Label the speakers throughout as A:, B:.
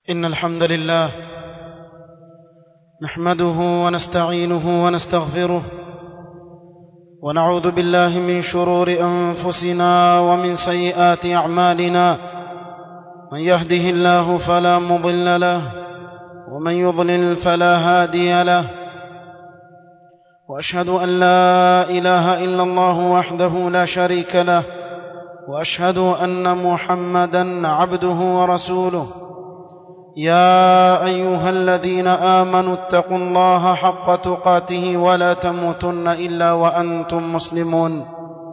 A: إن الحمد لله نحمده ونستعينه ونستغفره ونعوذ بالله من شرور أنفسنا ومن سيئات أعمالنا من يهده الله فلا مضل له ومن يضلل فلا هادي له واشهد ان لا اله الا الله وحده لا شريك له واشهد ان محمدا عبده ورسوله يا ايها الذين امنوا اتقوا الله حق تقاته ولا تموتن الا وانتم مسلمون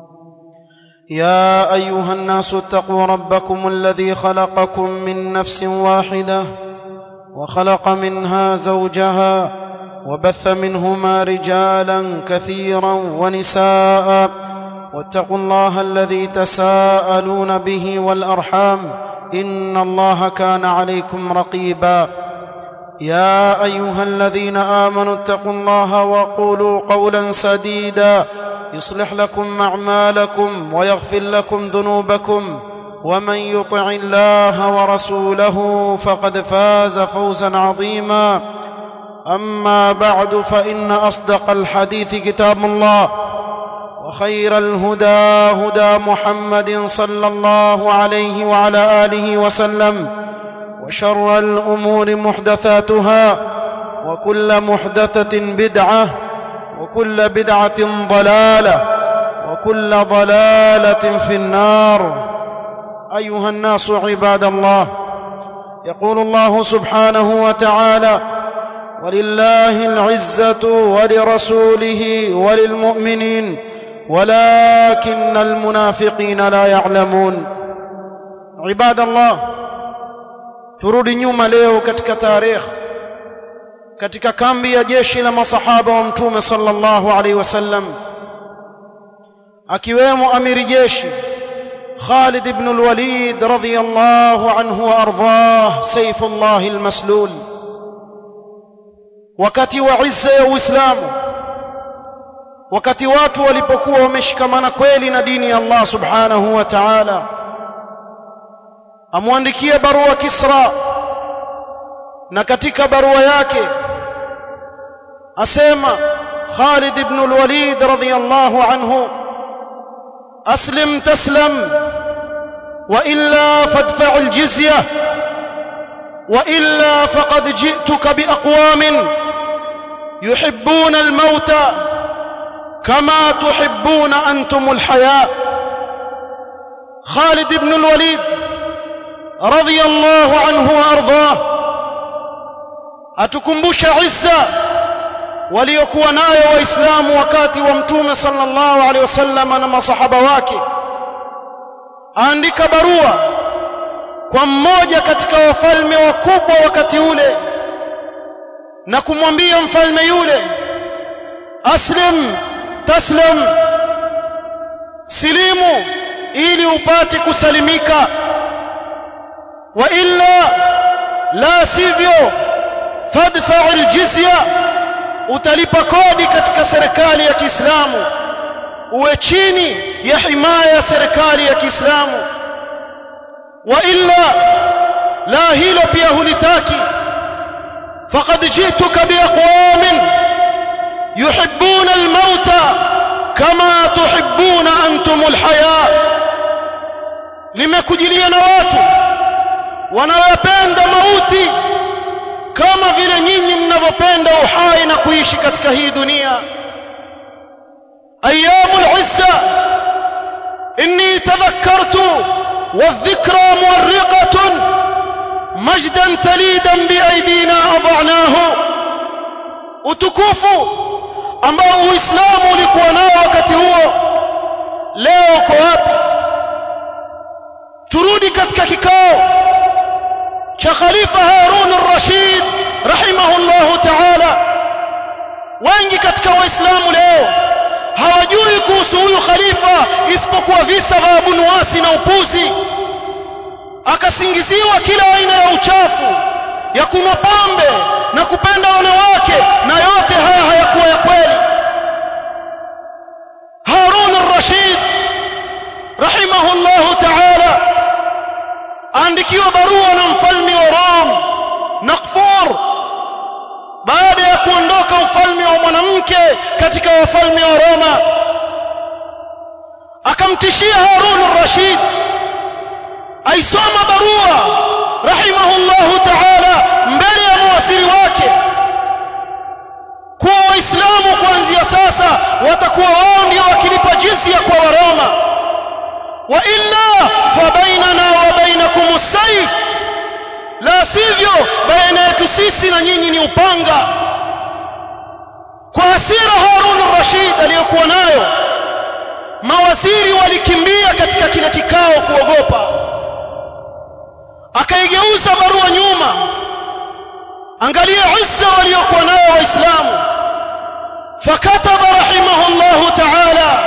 A: يا ايها الناس اتقوا ربكم الذي خلقكم من نفس واحده وخلق منها زوجها وبث منهما رجالا كثيرا ونساء واتقوا الله الذي تساءلون به والارحام ان الله كان عليكم رقيبا يا ايها الذين امنوا اتقوا الله وقولوا قولا سديدا يصلح لكم اعمالكم ويغفر لكم ذنوبكم ومن يطع الله ورسوله فقد فاز فوزا عظيما اما بعد فان اصدق الحديث كتاب الله وخير الهدى هدى محمد صلى الله عليه وعلى اله وسلم وشر الامور محدثاتها وكل محدثه بدعه وكل بدعه ضلاله وكل ضلاله في النار ايها الناس عباد الله يقول الله سبحانه وتعالى ولله العزه ولرسوله وللمؤمنين ولكن المنافقين لا يعلمون عباد الله turudi nyuma leo katika tarehe katika kambi ya jeshi la masahaba wa mtume sallallahu alaihi wasallam akiwemo amiri jeshi Khalid ibn al-Walid radhiyallahu anhu wa ardhah sayfullah al-maslul wakati wa izza ya Uislamu wakati watu walipokuwa wameshikamana kweli na dini ya Allah subhanahu wa ta'ala amwandikia barua Kisra na katika barua yake asema Khalid ibn al-Walid radhiyallahu anhu aslim taslam wa illa fadfa' al-jizya wa illa faqad ji'tuka bi aqwamin yuhibbuna al-mauta كما تحبون أنتم الحياة خالد بن الوليد رضي الله عنه وأرضاه أتكمبش عزة waliokuwa nayo waislamu wakati wa mtume sallallahu alaihi wasallam na masahaba wake aandika barua kwa mmoja katika wafalme wakubwa wakati ule na kumwambia mfalme yule aslim taslim silimu ili upate kusalimika wa illa la sivyo fadfa aljizya utalipa kodi katika serikali ya Kiislamu uwe chini ya himaya ya serikali ya Kiislamu wa illa la hilo pia hulitaki faqad jituka biaqwamin يحبون الموت كما تحبون أنتم الحياة limekujilia na watu wanaopenda mauti kama vile nyinyi mnavyopenda uhai na kuishi katika hii dunia ayyamul izza inni tadhakkartu wadhikra muwarriqatun majdan talidan biaydina adhanahu utukufu ambao uislamu ulikuwa nao wakati huo leo uko wapi turudi katika kikao cha khalifa harun ar-rashid rahimahullahu ta'ala wengi katika waislamu leo hawajui kuhusu huyu khalifa isipokuwa visa vya Abu Nuwasi na upuzi akasingiziwa kila aina ya uchafu ya kunywa pombe na kupenda wanawake na yote haya hayakuwa ya kweli Harun ar-Rashid rahimahullahu ta'ala aandikiwa barua na mfalme wa Rom mke katika wafalme wa Roma akamtishia Harun ar-Rashid aisoma barua rahimahullahu ta'ala mbele ya mawaziri wake kuwa waislamu kuanzia sasa watakuwa wao ndio wakilipa jizya kwa waroma wa illa fa bainana wa bainakum as-sayf la sivyo baina yetu sisi na nyinyi ni upanga kwa hasira Harun ar-Rashid aliyokuwa nayo mawaziri walikimbia katika kile kikao kuogopa akaigeuza barua nyuma angalia izza waliokuwa nayo waislamu fakataba rahimahullah ta'ala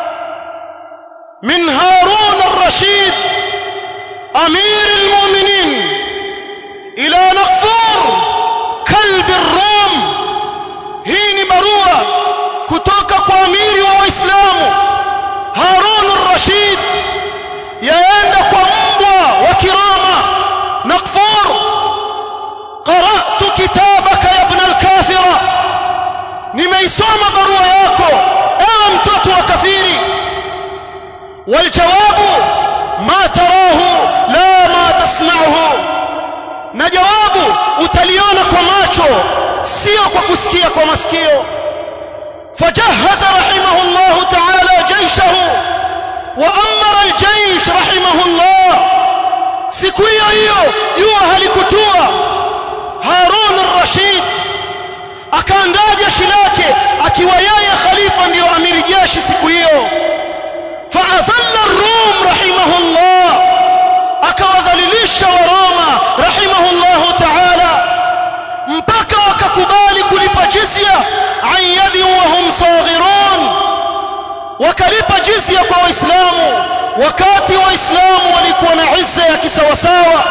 A: min harun ar-rashid amir al-mu'minin ila naqfur kalb ar-rum hii ni barua kutoka kwa amiri wa waislamu harun ar-rashid yaenda kwa mbwa wa kirama naqfur qara'tu kitabaka ya ibn al-kafira nimeisoma barua yako ewe mtoto wa kafiri waljawabu ma tarahu la ma tasma'uhu na jawabu utaliona kwa macho sio kwa kusikia kwa masikio فجهز رحمه الله تعالى جيشه وأمر الجيش رحمه الله siku hiyo hiyo jua halikutua Harun ar-Rashid akaandaa jeshi lake akiwa yeye khalifa ndiyo amiri jeshi siku hiyo faadhalla ar-Rum rahimahullah akawadhalilisha wa Roma rahimahullah ta'ala mpaka wakakubali kulipa jizya an yadi wa hum saghirun wakalipa jizya kwa waislamu wakati waislamu walikuwa na izza ya kisawasawa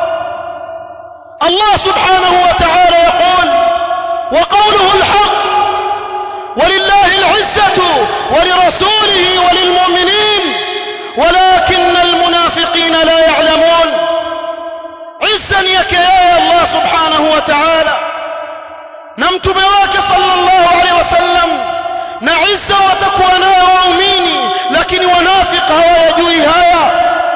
A: Allah subhanahu wa ta'ala yaqul wa qawluhu alhaq ولله العزة ولرسوله وللمؤمنين ولكن المنافقين لا يعلمون عزا يك يا الله سبحانه وتعالى نمتم واك صلى الله عليه وسلم na izza watakuwa nayo waumini lakini wanafiki hawayajui haya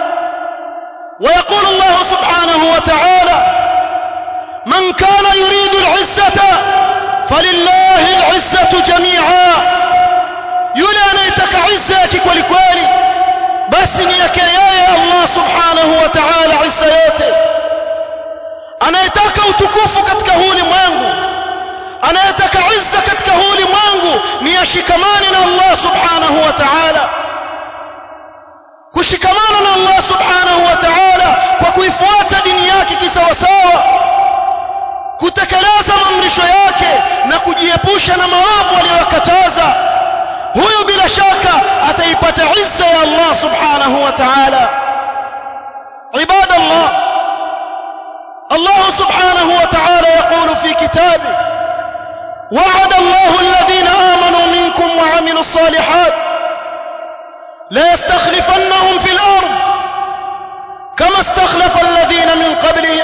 A: ويقول الله سبحانه وتعالى من كان يريد العزة فلله العزة جميعا yule anayetaka izza yake kweli kweli basi ni yake yeye Allah subhanahu wa ta'ala izza yote anayetaka utukufu katika huu ulimwengu anayetaka izza katika huu ulimwengu ni ashikamane na Allah subhanahu wa ta'ala kushikamana na Allah subhanahu wa ta'ala kwa kuifuata dini yake kisawasawa kutekeleza maamrisho yake na kujiepusha na maovu aliyokataza huyo bila shaka ataipata izza ya Allah subhanahu wa ta'ala عباد الله الله سبحانه وتعالى يقول في كتابه وعد الله الذين آمنوا منكم وعملوا الصالحات لا يستخلفنهم في الأرض كما استخلف الذين من قبلهم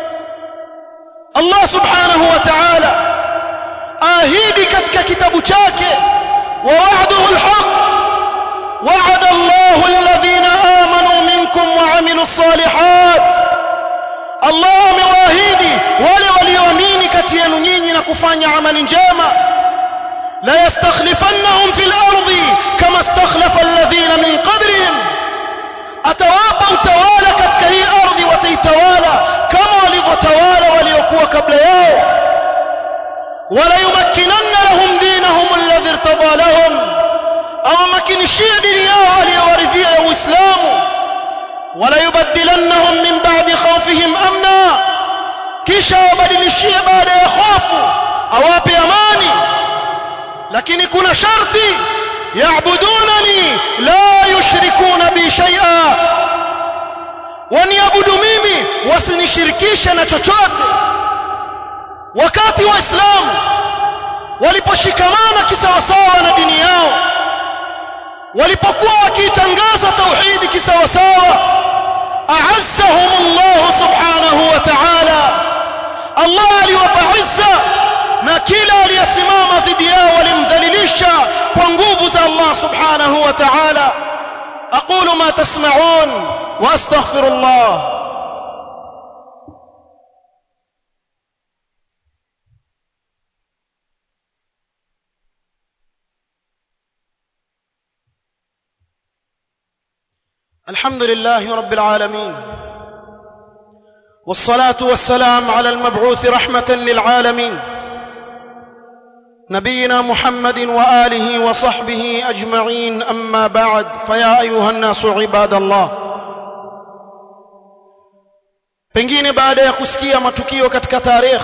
A: الله سبحانه وتعالى آهيدي كتك كتاب chake ووعده الحق وعد الله الذين آمنوا منكم وعملوا الصالحات Allah amewaahidi wale walioamini kati yenu nyinyi na kufanya amali njema la yastakhlifannahum fil ardi kama istakhlafa alladhina min qablihim atawapa utawala katika hii ardhi wataitawala kama walivyotawala waliokuwa kabla yao wala yumakkinanna lahum dinahum alladhi irtada lahum au makinishia dini yao aliyowaridhia ya Uislamu wala yubaddilannahum min ba'di khawfihim amna kisha wabadilishie baada ya hofu awape amani lakini kuna sharti yaabudunani la yushrikuna bi shay'a waniabudu mimi wasinishirikishe na chochote wakati waislamu waliposhikamana kisawasawa na dini yao walipokuwa wakitangaza tauhidi kisawasawa a'azzahum Allah subhanahu wa ta'ala Allah aliwapa izza na kila aliyesimama dhidi dhidi yao walimdhalilisha kwa nguvu za Allah subhanahu wa ta'ala aqulu ma tasma'un wa astaghfirullah الحمد لله رب العالمين والصلاه والسلام على المبعوث رحمه للعالمين نبينا محمد واله وصحبه اجمعين اما بعد فيا ايها الناس عباد الله pengine baada ya kusikia matukio katika tarikh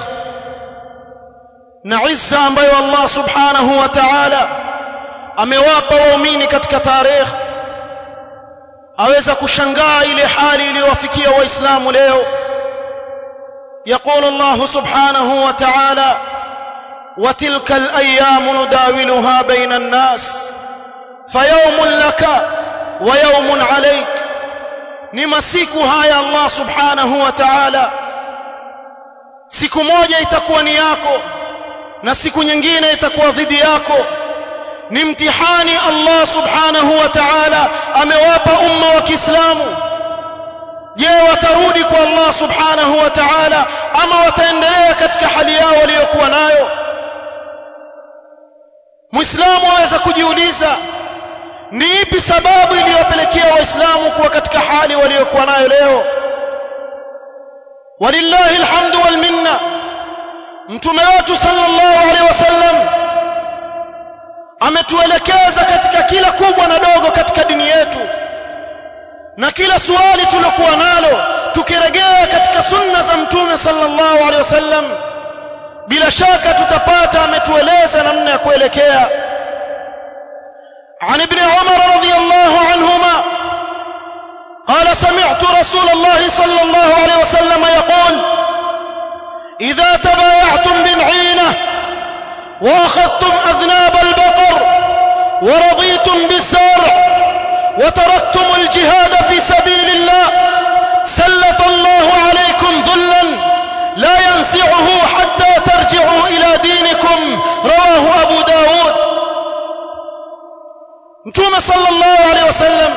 A: na izza ambayo Allah subhanahu wa ta'ala amewapa waumini katika tarikh aweza kushangaa ile hali iliyowafikia waislamu leo يقول الله سبحانه وتعالى وتلك الايام نداولها بين الناس فيوم لك ويوم عليك ni masiku haya Allah subhanahu wa ta'ala siku moja itakuwa ni yako na siku nyingine itakuwa dhidi yako ni mtihani Allah subhanahu wa ta'ala amewapa umma wa Kiislamu je watarudi kwa Allah subhanahu wa ta'ala ama wataendelea katika hali yao waliyokuwa nayo Muislamu aweza kujiuliza ni ipi sababu iliyopelekea waislamu kuwa katika hali waliokuwa nayo leo walillahi alhamdu wal minna mtume wetu sallallahu alaihi wasallam ametuelekeza katika kila kubwa na dogo katika dini yetu na kila swali tulokuwa nalo tukirejea katika sunna za mtume sallallahu alaihi wasallam bila shaka tutapata ametueleza namna ya kuelekea عن ابن عمر رضي الله عنهما قال سمعت رسول الله صلى الله عليه وسلم يقول إذا تبايعتم بالعينة وأخذتم أذناب البقر ورضيتم بالزرع وتركتم الجهاد في سبيل الله سلط الله عليكم ذلا لا ينزعه حتى ترجعوا إلى دينكم رواه أبو داود mtume sallallahu alaihi wasallam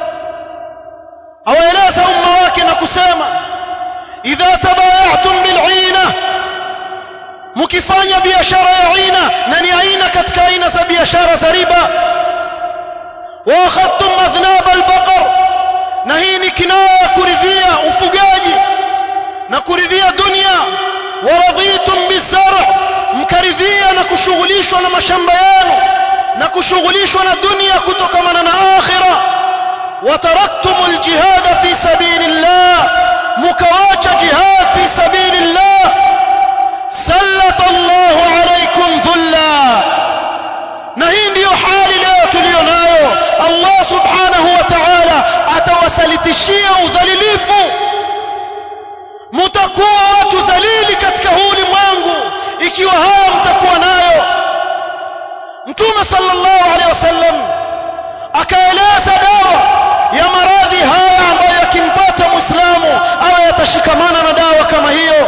A: awaeleza umma wake na kusema idha tabayatum bil'ina mkifanya biashara ya aina na ni aina katika aina za biashara za riba wa akhadtum adhnab albaqar na hii ni kinaya ya kuridhia ufugaji na kuridhia dunia wa raditum bizar' mkaridhia na kushughulishwa na mashamba yenu na kushughulishwa na dunia kutokamana na akhira wataraktum aljihad fi sabilillah mukawacha jihad fi sabilillah sallata Allah alaykum dhulla na hii ndiyo hali leo tuliyo nayo Allah subhanahu wa ta'ala atawasalitishia udhalilifu mtakuwa watu dhalili katika huu ulimwengu ikiwa haya mtakuwa nayo mtume sallallahu alaihi wasallam akaeleza dawa ya maradhi haya ambayo yakimpata muislamu awe yatashikamana na dawa kama hiyo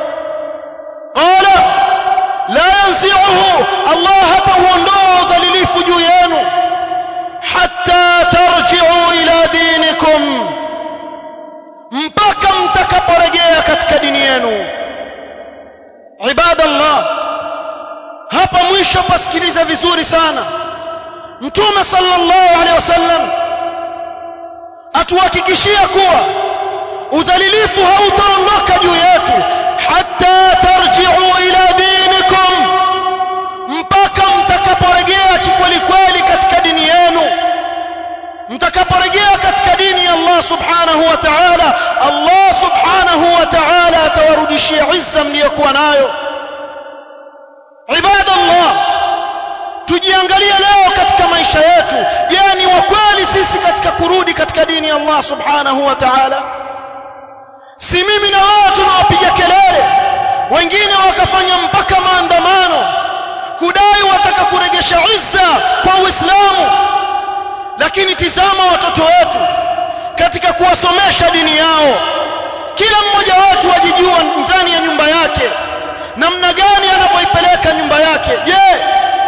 A: qala la yanzi'uhu Allah hatauondoa udhalilifu juu yenu hatta tarji'u ila dinikum mpaka mtakaporejea katika dini yenu ibadallah hapa mwisho pasikiliza vizuri sana mtume sallallahu alaihi wasallam atuhakikishia kuwa udhalilifu hautaondoka juu yetu hatta tarji'u ila dinikum mpaka mtakaporejea kikweli kweli katika dini yenu mtakaporejea katika dini ya Allah subhanahu wa ta'ala Allah subhanahu wa ta'ala atawarudishia izza mliyokuwa nayo ibadallah tujiangalie leo katika maisha yetu je ni wa kweli sisi katika kurudi katika dini ya Allah subhanahu wa ta'ala si mimi na wao tunawapiga kelele wengine wakafanya mpaka maandamano kudai wataka kuregesha izza kwa Uislamu lakini tizama watoto wetu katika kuwasomesha dini yao kila mmoja wetu ajijua ndani ya nyumba yake namna gani anapoipeleka nyumba yake je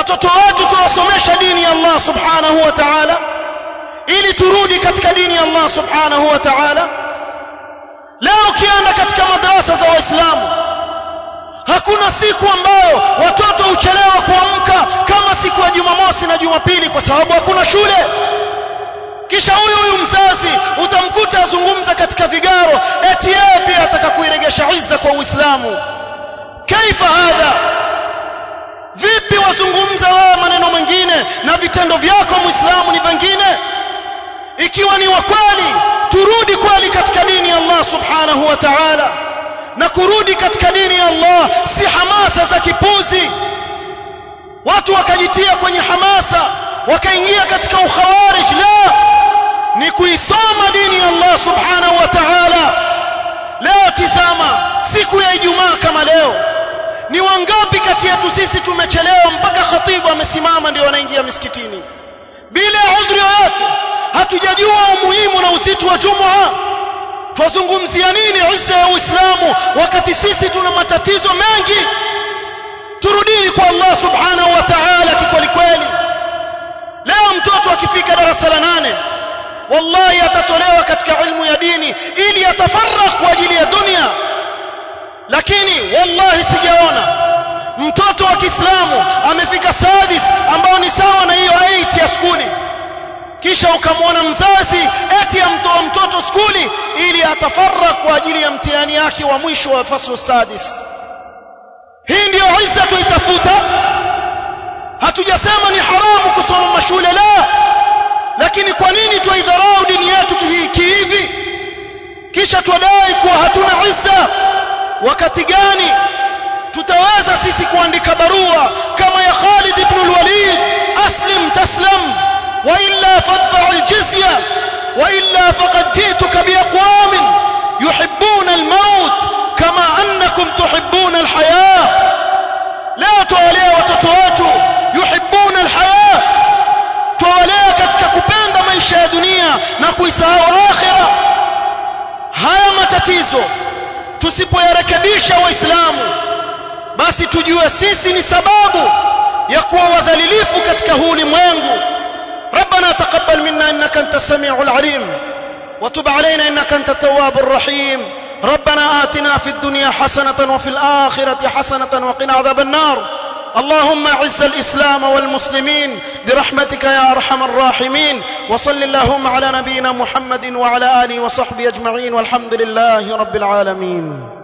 A: watoto wetu tuwasomesha dini ya Allah subhanahu wa ta'ala ili turudi katika dini ya Allah subhanahu wa ta'ala leo ukienda katika madarasa za waislamu hakuna siku ambayo watoto huchelewa kuamka kama siku ya Jumamosi na Jumapili kwa sababu hakuna shule kisha huyu huyu mzazi utamkuta azungumza katika vigaro eti yeye pia ataka kuiregesha izza kwa Uislamu kaifa hadha vipi wazungumza wewe maneno mengine na vitendo vyako muislamu ni vingine ikiwa ni wa kweli turudi kweli katika dini ya Allah subhanahu wa ta'ala na kurudi katika dini ya Allah si hamasa za kipuzi watu wakajitia kwenye hamasa wakaingia katika ukhawarij la ni kuisoma dini ya Allah subhanahu wa ta'ala leo tizama siku ya Ijumaa kama leo ni wangapi kati yetu sisi tumechelewa mpaka khatibu amesimama ndio wanaingia misikitini bila udhuri yoyote hatujajua umuhimu na uzito wa Jumaa twazungumzia nini izza ya Uislamu wakati sisi tuna matatizo mengi turudini kwa Allah subhanahu wa ta'ala kikweli kweli leo mtoto akifika darasa la nane wallahi atatolewa katika ilmu ya dini ili atafarrah kwa ajili ya dunia lakini wallahi sijaona mtoto wa Kiislamu amefika sadis ambao ni sawa na hiyo 8 ya skuli kisha ukamwona mzazi eti amtoa mtoto skuli ili atafarra kwa ajili ya mtihani yake wa mwisho wa faslu sadis hii ndiyo izza tuitafuta hatujasema ni haramu kusoma mashule la lakini kwa nini twaidharau dini yetu kihivi kisha twadai kuwa hatuna izza wakati gani tutaweza sisi kuandika barua kama ya Khalid ibn al-Walid aslim taslam wa illa fadfa al-jizya wa illa faqad ji'tuka bi aqwam yuhibbuna al-maut kama annakum tuhibbuna al-hayah leo tuwalea watoto wetu yuhibbuna al-hayah tuwalea katika kupenda maisha ya dunia na kuisahau akhira haya matatizo tusipoyarekebisha waislamu basi tujue sisi ni sababu ya kuwa wadhalilifu katika huu ulimwengu ربنا تقبل منا انك انت السميع العليم وتب علينا انك انت التواب الرحيم ربنا آتنا في الدنيا حسنة وفي الآخرة حسنة وقنا عذاب النار اللهم اعز الإسلام والمسلمين برحمتك يا أرحم الراحمين وصل اللهم على نبينا محمد وعلى آله وصحبه أجمعين والحمد لله رب العالمين